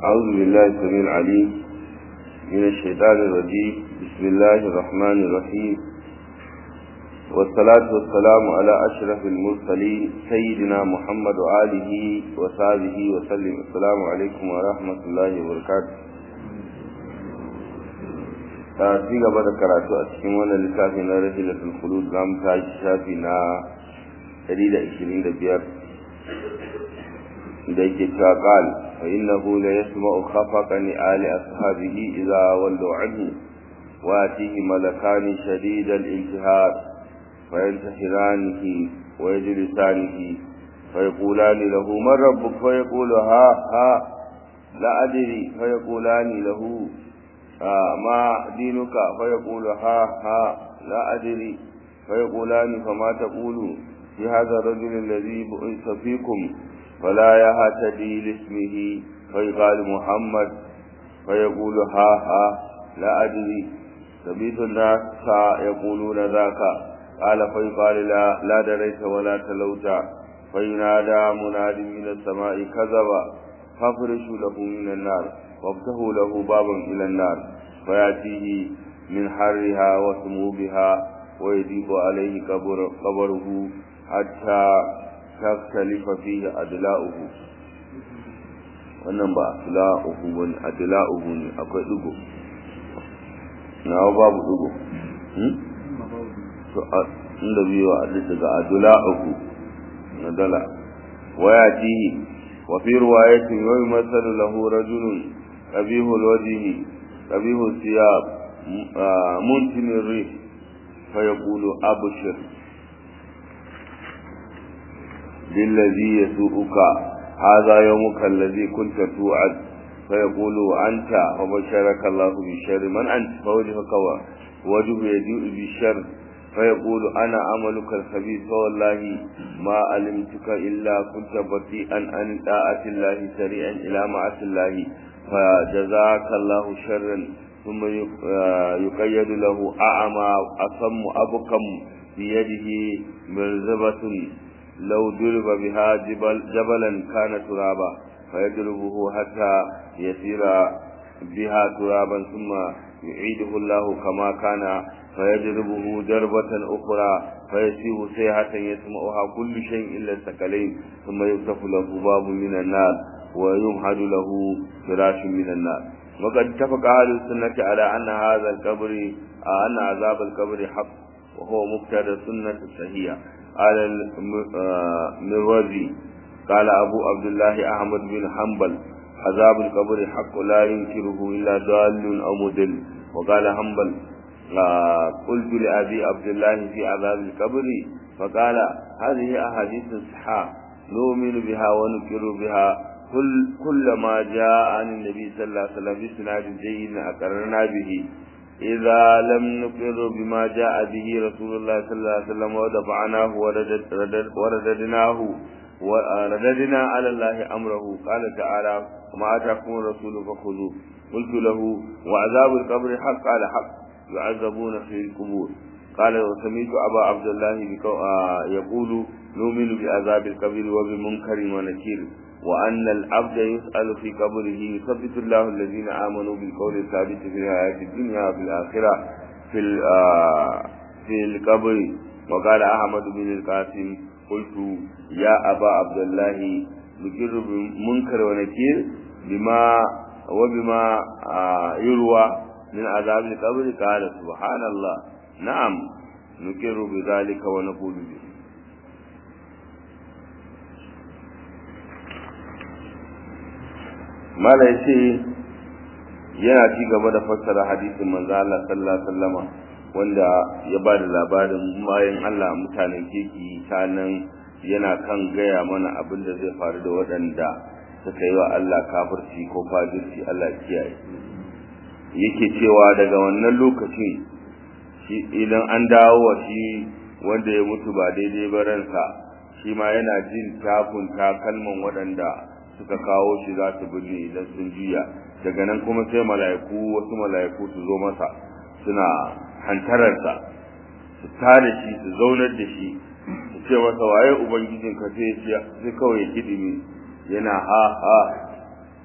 أعوذ بالله السميع العليم من الشيطان الرجيم بسم الله الرحمن الرحيم والصلاة والسلام على أشرف المرسلين سيدنا محمد وآله وصحبه وسلم السلام عليكم ورحمة الله وبركاته ci gaba da karatu a cikin wannan littafi na rahilatul khulud za mu tashi shafi na 125 da yake cewa qal fa innahu la yasma'u khafaqa ni ali ashabihi idza wallu anhu wa atihi malakani shadid al-intihar fa yantahiranihi wa yajlisanihi fa yaqulani lahu man rabbuk fa yaqulu ha ha la adri fa yaqulani lahu ما دينك فيقول ها ها لا أدري فيقولان فما تقول في هذا الرجل الذي بعث فيكم فلا يهتدي لاسمه فيقال محمد فيقول ها ها لا أدري سبيت الناس يقولون ذاك قال فيقال لا لا دريت ولا تلوت فينادى مناد من السماء كذب فافرشوا له من النار وافتحوا له بابا إلى النار فيأتيه من حرها وسمومها ويضيق عليه قبر قبره حتى تختلف فيه أدلاؤه wannan ba adla'uhu wani adla'uhu ne akwai dugo na babu dugo to inda biyu a daga adla'uhu na dala waya tihi wa fi riwayatin yumathalu lahu rajulun قبيح الوجه قبيح الثياب منتن الريح فيقول أبشر للذي يسوءك هذا يومك الذي كنت توعد فيقول أنت وبشرك الله بالشر من أنت فوجهك وجه يجوء بالشر فيقول أنا عملك الخبيث والله ما علمتك إلا كنت بطيئا عن طاعة الله سريعا إلى معصية الله فجزاك الله شرا ثم يقيد له أعمى أصم أبكم بيده مرزبة لو ضرب بها جبل جبلا كان ترابا فيضربه حتى يسير بها ترابا ثم يعيده الله كما كان فيضربه ضربة أخرى فيسيب سيحة يسمعها كل شيء إلا الثقلين ثم يفتح له باب من النار ويمهد له فراش من النار وقد اتفق أهل السنة على أن هذا القبر أن عذاب القبر حق وهو مقتضى السنة الصحيحة قال المروزي قال أبو عبد الله أحمد بن حنبل عذاب القبر حق لا ينكره إلا ضال أو مدل وقال حنبل قلت لأبي عبد الله في عذاب القبر فقال هذه أحاديث صحاح نؤمن بها ونكر بها كل كل ما جاء عن النبي صلى الله عليه وسلم بسناد جيد أقررنا به إذا لم نقر بما جاء به رسول الله صلى الله عليه وسلم ودفعناه ورددناه ورددنا على الله أمره قال تعالى وما أتاكم الرسول فخذوه قلت له وعذاب القبر حق قال حق يعذبون في القبور قال وسميت أبا عبد الله يقول نؤمن بعذاب القبر وبمنكر ونكير وأن العبد يسأل في قبره يثبت الله الذين آمنوا بالقول الثابت في الحياة الدنيا وفي الآخرة في في القبر وقال أحمد بن القاسم قلت يا أبا عبد الله نكر بمنكر ونكير بما وبما يروى من عذاب القبر قال سبحان الله نعم نكر بذلك ونقول به mala ya ce yana ci gaba da fassara hadisin manzo Allah sallallahu alaihi wasallama wanda ya ba da labarin bayan Allah mutanen keki sanan yana kan gaya mana abin da zai faru da waɗanda suka yi wa Allah kafirci ko fajirci Allah kiyaye yake cewa daga wannan lokacin shi idan an dawo wa shi wanda ya mutu ba daidai ba ransa shi ma yana jin takun takalman waɗanda suka kawo shi za su birni idan sun juya daga nan kuma sai mala'iku wasu mala'iku su zo masa suna hantararsa su tare shi su zaunar da shi su ce masa waye ubangijin ka sai sai kawai ya kidimi yana ha ha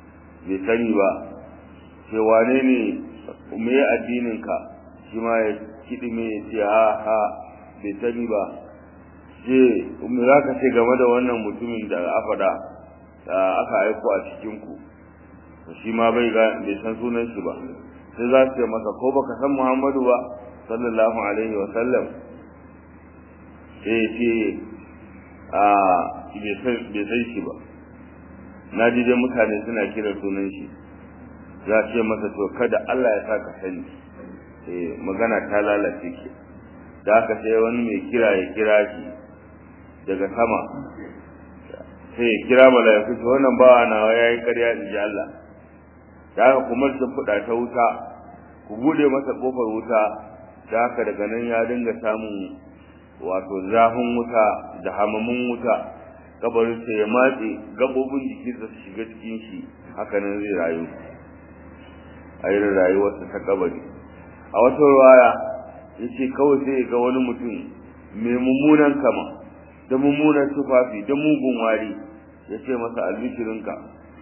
bai sani ba ce wane ne me addininka shi ma ya kiɗime ya ce ha ha bai sani ba ce me za ka ce game da wannan mutumin da afada da aka aiko a cikinku shi ma bai bai san sunan shi ba sai za su ce masa ko baka san muhammadu ba sallallahu alaihi wa sallam sai ce a bai san shi ba na ji dai mutane suna kiran sunan shi za ce masa to kada Allah ya saka sani eh magana ta lalace ke da haka sai wani mai kira ya kira shi daga sama sai ya kira mala'iku to wannan bawa nawa yayi ƙarya in ji Allah da haka kuma sun fuda ta wuta ku bude masa kofar wuta da haka daga nan ya dinga samun wato zafin wuta da hamamin wuta kabarin sai ya matse gabobin jikinsa su shiga cikin shi haka nan zai rayu a irin rayuwarsa ta kabari a wata ruwaya ya ce kawai sai ga wani mutum mai mummunan kama da mummunan tufafi da mugun wari ya ce masa albishirinka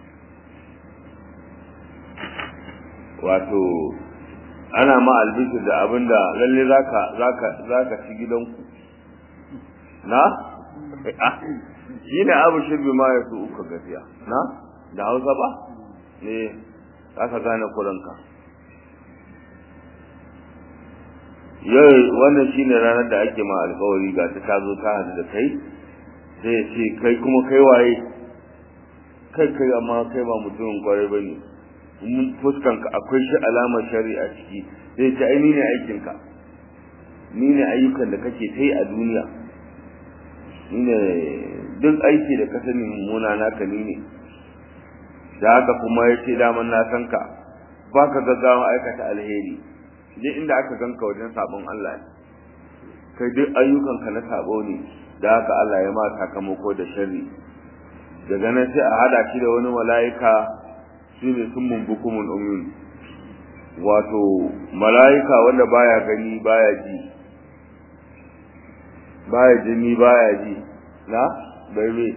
wato ana ma albishir da abinda lalle zaka zaka zaka ci gidanku na shi ne abu shirbi ma ya su uka gafiya na da hausa ba ne aka gane kuranka yau wannan shi ne ranar da ake ma alkawari ga ta zo ta hadu da kai sai ya ce kai kuma kai waye kai kai amma kai ba mutumin kwarai ba ne fuskanka akwai shi alamar shari'a ciki zai ce ai ni ne aikinka ni ne ayyukan da kake ta yi a duniya ni ne duk aiki da ka sani mummuna naka ni ne da haka kuma ya ce daman na san ka ba ka gaggawa aikata alheri duk inda aka ganka wajen sabon Allah ne kai duk ayyukanka na sabo ne da haka Allah ya ma sakamako da sharri daga nan sai a hada shi da wani mala'ika shi ne sun mumbukumun umyun wato mala'ika wanda baya gani baya ji baya jini baya ji na bai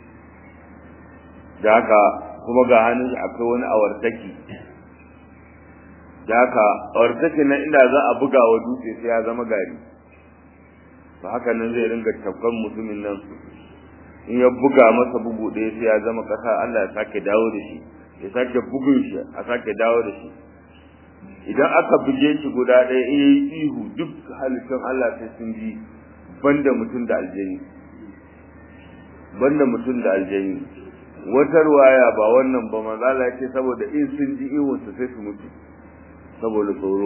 da haka kuma ga hannun akwai wani awartaki da haka awartaki nan inda za a buga wa dutse sai ya zama gari ba haka nan zai ringa tafkan mutumin nan in ya buga masa bugu ɗaya sai ya zama ƙasa Allah ya sake dawo da shi ya sake bugun shi a sake dawo da shi idan aka buge shi guda ɗaya in yayi ihu duk halittun Allah sai sun ji banda mutum da aljani banda mutum da aljani wata ruwaya ba wannan ba manzo Allah ya ce saboda in sun ji ihun su sai su mutu saboda tsoro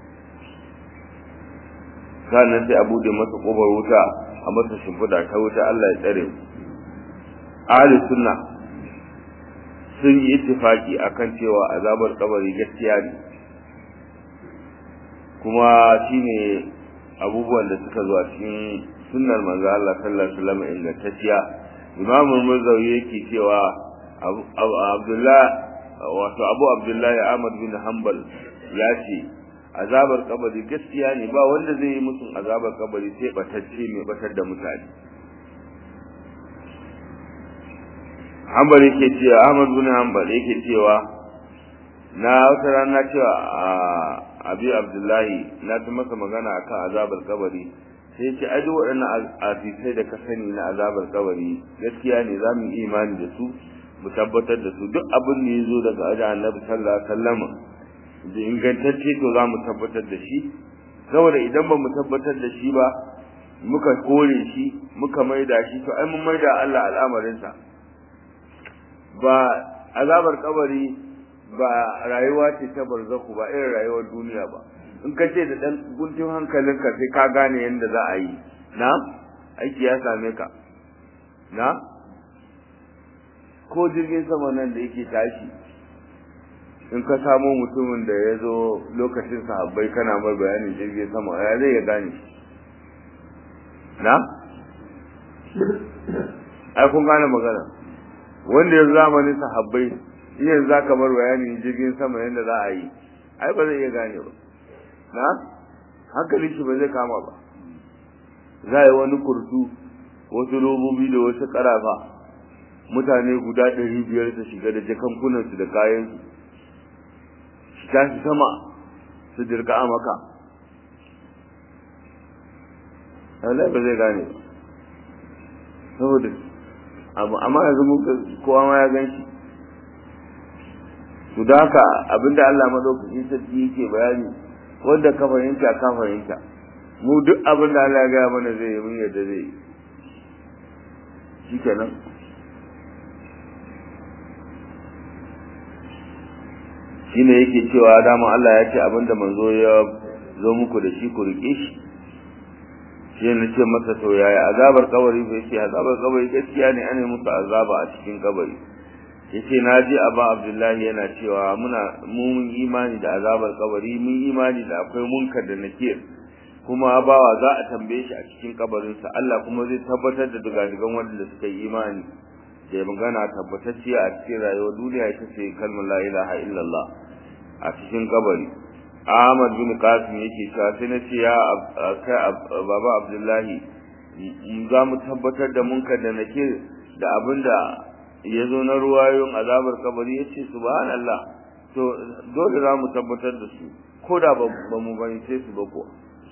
sannan sai a bude masa kobar wuta a masa shimfiɗa ta wuta Allah ya tsare mu ahli sunna sun yi ittifaki akan cewa azabar kabari gaskiya ne kuma shine abubuwan da suka zo a cikin sunnar manzo Allah sallallahu alaihi wasallam ingantacciya Imam Muzawi yake cewa Abdullah wato Abu Abdullah Ahmad bin Hanbal ya ce azabar kabari gaskiya ne ba wanda zai yi musun azabar kabari sai batacce mai batar da mutane Hanbal yake cewa Ahmad bin Hanbal yake cewa na wata rana cewa abi abdullahi na ta masa magana akan azabar kabari sai ce ai duk waɗannan afisai da ka sani na azabar kabari gaskiya ne za mu yi imani da su mu tabbatar da su duk abin da ya zo daga wajen annabi sallallahu alaihi wasallam da ingantacce to za mu tabbatar da shi saboda idan ba mu tabbatar da shi ba muka kore shi muka maida shi to ai mun maida Allah al'amarinsa ba azabar kabari ba rayuwa ce ta barzaku ba irin rayuwar duniya ba in ka ce da dan guntun hankalinka sai ka gane yadda za a yi na aiki ya same ka na ko jirgin sama nan da yake tashi in ka samo mutumin da ya zo lokacin sahabbai kana mai bayanin jirgin sama ya zai ya gane na ai kun gane magana wanda ya zamanin sahabbai iya za ka bar bayanin jirgin sama yadda za a yi ai ba zai iya gane ba na hankali shi ba zai kama ba za a yi wani kurtu wasu robobi da wasu karafa mutane guda ɗari biyar su shiga da jakankunansu da kayansu su tashi sama su dirka a maka Allah ba zai gane ba saboda amma yanzu muka kowa ma ya gan shi to da haka abinda Allah madaukakin sarki yake bayani wanda ka fahimta ka fahimta mu duk abinda Allah ya gaya mana zai yi mun yadda zai yi shikenan shine yake cewa dama Allah ya ce abinda manzo ya zo muku da shi ku rike shi shi ne ce masa to yaya azabar kabari bai ce azabar kabari gaskiya ne ana musu azaba a cikin kabari yace na ji aba abdullahi yana cewa muna mun imani da azabar kabari mun imani da akwai munkar da nakir kuma bawa za a tambaye shi a cikin kabarinsa Allah kuma zai tabbatar da dugadigan wanda suka yi imani da magana tabbatacciya a cikin rayuwar duniya ita ce kalmar la ilaha illallah a cikin kabari Ahmad bin Qasim yake cewa sai na ce ya kai baba Abdullahi za mu tabbatar da munkar da nake da abinda ya zo na ruwayoyin azabar kabari ya ce subhanallah to dole za mu tabbatar da su ko da ba mu bani sai su ba ko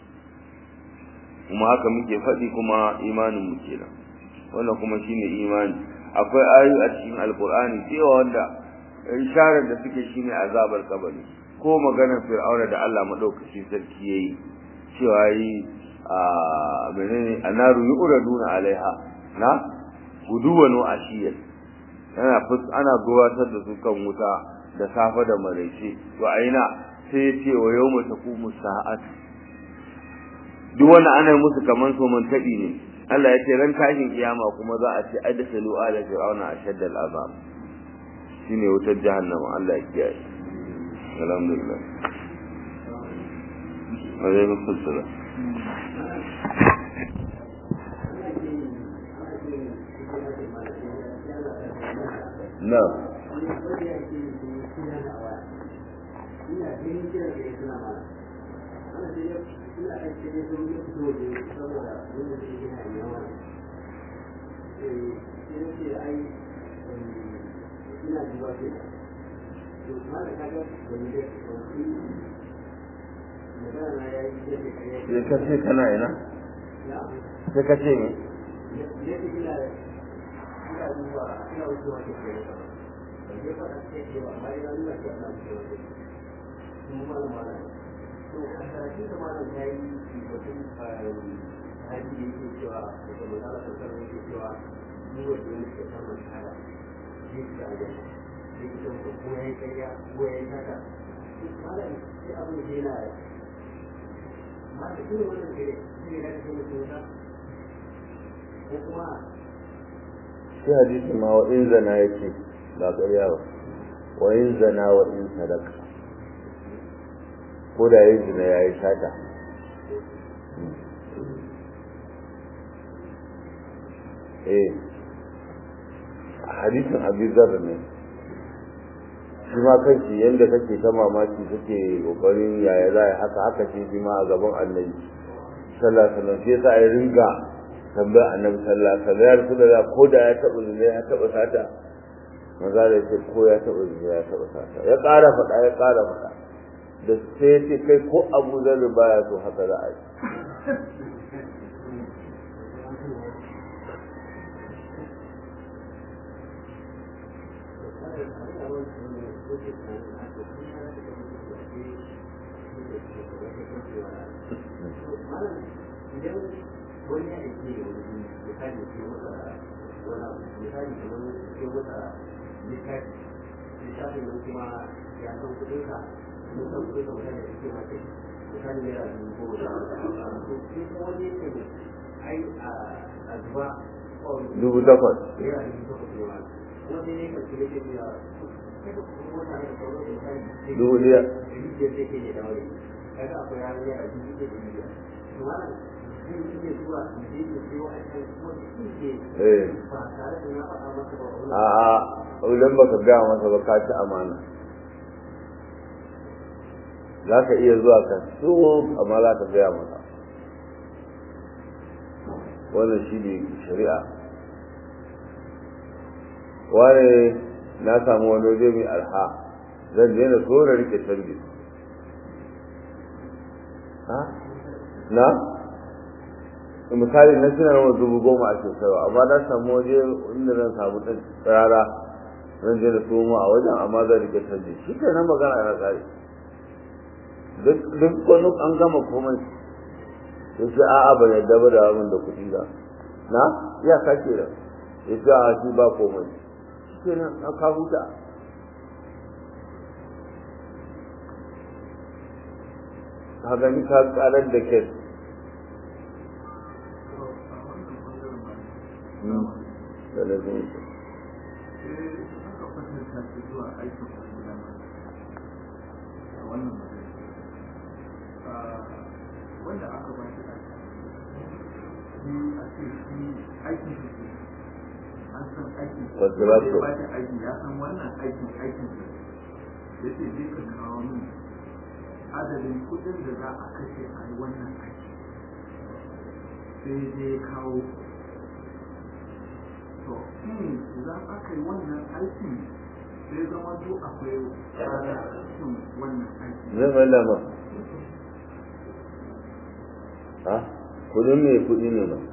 kuma haka muke faɗi kuma imanin mu kenan wannan kuma shine imani akwai ayoyi a cikin alkur'ani cewa wanda isharar da suke shine azabar kabari ko maganar fir'auna da Allah madaukakin sarki yayi cewa yi a menene anaru yuraduna alaiha na guduwan wa ashiyar ana fus ana gabatar da su kan wuta da safa da maraice to aina sai ya ce wa yawma taqumu sa'at duk wanda ana musu kaman so man tabi ne Allah ya ce ran tashin kiyama kuma za a ce adsalu ala fir'auna ashadda al'azab shine wutar jahannama Allah ya kiyaye alhamdulillah alaikum assalam na ya kace kana ina sai kace ne shi hadisi ma wa in zana yake ba ƙarya ba wa in zana wa in sadaka ko da yayi zina yayi sata eh hadisin Abi Dharr ne shi ma kanki yanda kake ta mamaki kake kokarin yaya za haka haka ce shi ma a gaban Annabi sallallahu alaihi wasallam sai sa ya ringa tambaya Annabi sallallahu alaihi wasallam ya Rasulullah ko da ya taba zina ya taba sata maza da ce ko ya taba zina ya taba sata ya ƙara faɗa ya ƙara faɗa da sai ya ce kai ko Abu Dharr baya so haka za a yi dubu takwas dubu biyar a'a idan baka gaya masa ba ka ci amana za ka iya zuwa ka so amma za ka gaya masa wannan shi ne shari'a wani na samu wani waje mai arha zan je na so na rike canji na misali na suna yawan dubu goma a shekara amma na samu waje inda zan samu ɗan tsara zan je da somo a wajen amma zan rike canji shi ke nan magana ya tsari duk wani an gama komai ya ce a'a ban yadda ba da abin da kuɗi ba na ya kake da ya ce a shi ba komai shi ke nan an ka huta ka gani ka karar da ke da lazim wanda aka ba shi shi a ce shi aikin shi an san aikin Wasu za su- ba shi aiki ya san wannan aikin aikin shi ya ce zai ka kawo min adadin kudin da za a kashe a yi wannan aiki sai zai kawo to shin idan aka yi wannan aikin sai zama to akwai ranar cikin wannan aiki zai mai lama ha kudin ne kudi ne ba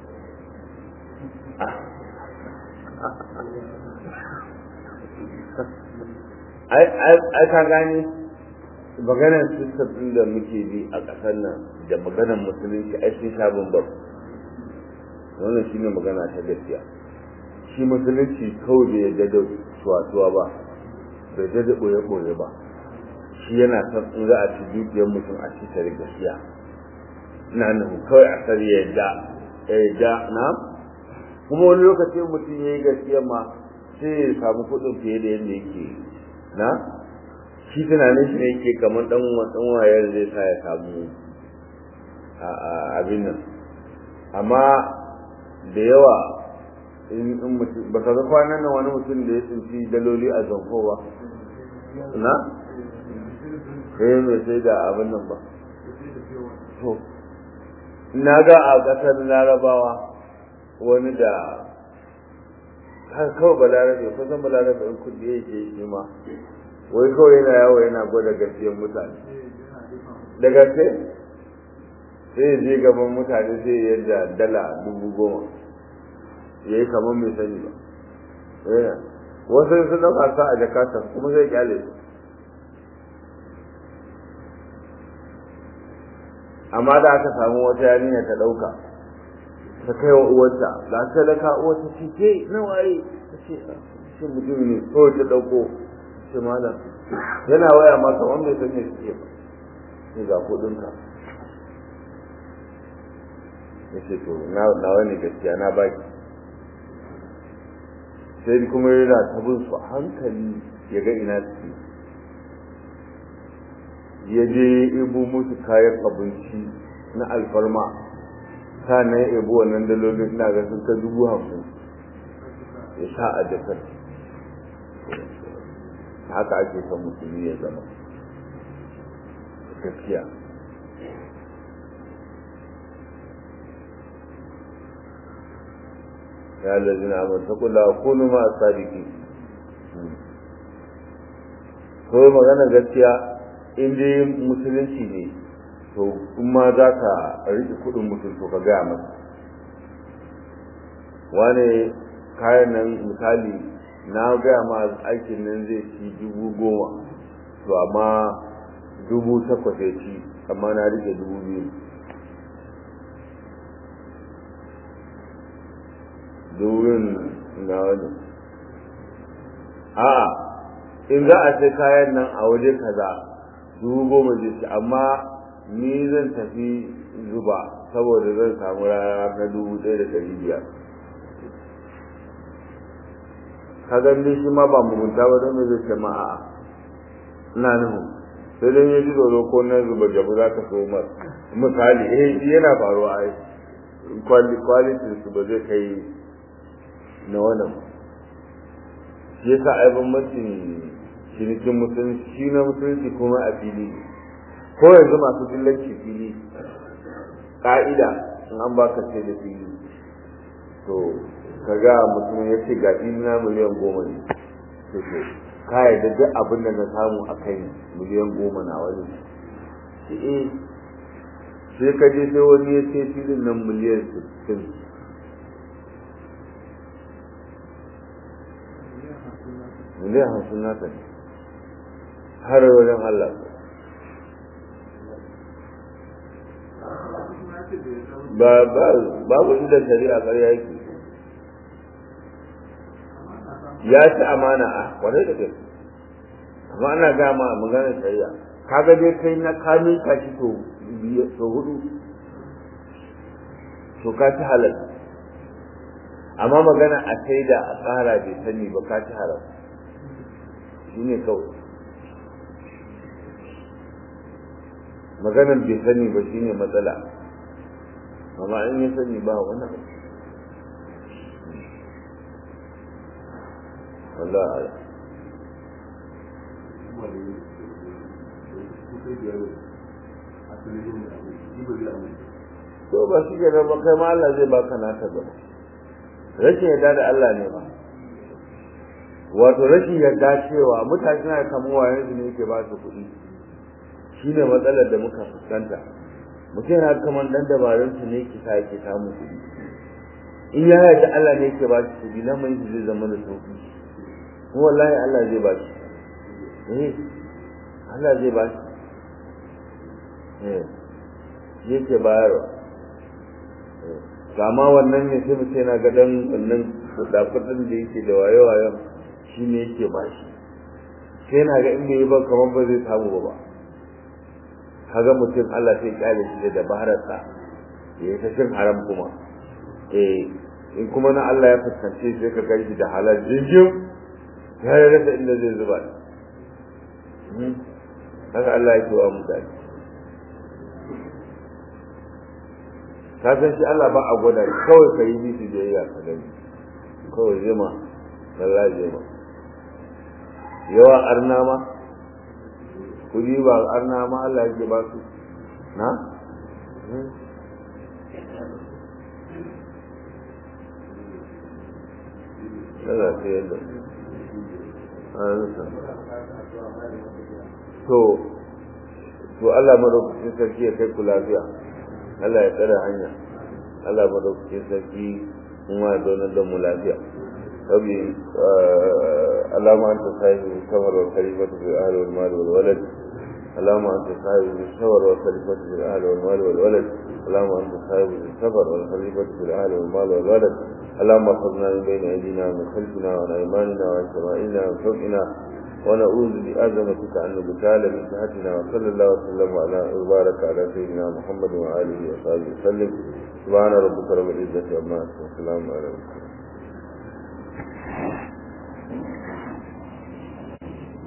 ai ka gani maganar sistem ɗin da muke bi a ƙasar nan da maganar musulunci ai sun sha bambam wannan shine magana ta gaskiya shi musulunci kawai bai yarda da tuwa ba bai yarda da ɓoye-ɓoye ba shi yana son in za a ci dukiyar mutum a ci tare gaskiya na nuhu kawai a sani ya yadda ya yadda na kuma wani lokaci mutum ya yi gaskiya ma sai ya samu kuɗin fiye da yadda yake na shi tunanin shi ne yake kamar ɗan ɗan wayar zai sa ya samu abin nan amma da yawa in mutum ba ka ga kwanan nan wani mutum da ya tsinci daloli a zanko ba na sai mai sai da abin nan ba to na ga a ƙasar larabawa wani da har kawai balarabe kusan balarabe in kudi ya ke shi ma wai kawai yana yawo yana gwada gaskiyar mutane da gaske sai ya je gaban mutane sai ya yadda dala dubu goma ya yi kamar mai sani ba wasu sun ɗauka sa a jakata kuma zai kyale su amma da aka samu wata yarinya ta ɗauka ta kai wa uwarta ga sadaka uwarta ce ke nawa yi ta ce shi mutum ne ko ta ɗauko ce malam yana waya ma kamar bai san me suke ba sai ga kuɗinka ya ce to na wani gaskiya na baki sai kuma yana ta bin su hankali ya ga ina suke ya je ibo musu kayan abinci na alfarma sannan ya ibo wannan dalolin ina ga sun ta dubu hamsin ya sha a jakar haka ake son musulmi ya zama gaskiya ya lalzina amur ta kula kunu ma sadiki ko magana gaskiya in dai musulunci ne to kuma za ka riƙe kuɗin mutum to ka gaya masa wane kayan nan misali na gaya ma aikin nan zai ci dubu goma to amma dubu takwas ya ci amma na riƙe dubu biyu dubin na wani a in za a sai kayan nan a waje kaza dubu goma zai ci amma ni zan tafi zuba saboda zan samu rana na dubu ɗaya da ɗari biyar ka gani shi ma ba mugunta ba don zai ce ma a'a ina nuhu sai dai ya ji tsoro ko na zuba jabu za ka so mar misali eh yana faruwa ai kwalitin su ba zai kai na wannan shi yasa ai bambancin cinikin musulunci shi na musulunci kuma a fili ko yanzu masu dillanci fili ƙa'ida in an baka sai da fili to kaga mutum ya ce ga na miliyan goma ne to to ka yarda duk abin da na samu a kai miliyan goma na wani shi eh sai ka je sai wani ya ce filin nan miliyan sittin miliyan hamsin naka ne har wajen Allah ba ba babu inda shari'a ƙarya yake ya ci amana a kwarai da gaske amma ana gama magana shari'a kaga dai kai na kame ka shi to to hudu to ka ci halal amma magana a sai da a tsara bai sani ba ka ci haram shi ne kawai maganar bai sani ba shi ne matsala amma in ya sani ba wani abu Allah ala to ba shi ke nan ba kai ma Allah zai baka naka gaba rashin yarda da Allah ne ba wato rashin yarda cewa mutane suna kamuwa yanzu ne yake ba su kuɗi shine matsalar da muka fuskanta mutum yana kamar dan dabarun su ne ki sa yake samu kuɗi in ya yarda Allah ne yake ba shi kuɗi lamarin shi zai zama da sauki kuma wallahi Allah zai ba shi eh Allah zai ba shi eh yake bayarwa kama wannan ne sai mutum yana gadan wannan kudafudin da yake da waye-wayen shi ne yake ba shi sai yana ga in bai yi ba kamar ba zai samu ba kaga mutum Allah sai kyale shi da dabararsa ya yi ta cin haram kuma eh in kuma na Allah ya fuskance sai ka gari da halal jinjin ya rasa inda zai zuba haka Allah ya ce wa mutane ka san shi Allah ba a gwada kawai ka yi bisu biyayya ka gani kawai zai ma Allah zai ma yawa arna ma kudi ba arna ma Allah yake ba su na Allah sai yadda to to Allah madaukakin sarki ya kai ku lafiya Allah ya tsare hanya Allah madaukakin sarki kuma ya zaunar da mu lafiya rabbi alama anta sahibi kamar wa khalifatu fil ahli wal mal wal walad alama anta sahibi kamar wa khalifatu fil ahli wal mal wal walad alama anta sahibi sabr wal khalifatu fil ahli wal mal wal walad اللهم احفظنا من بين ايدينا ومن خلفنا وعن ايماننا وعن شمائلنا ومن فوقنا ونعوذ بعظمتك أن نبتال من جهتنا وصلى الله وسلم على وبارك على سيدنا محمد وآله وصحبه وسلم سبحان ربك رب العزة عما يصفون وسلام على المرسلين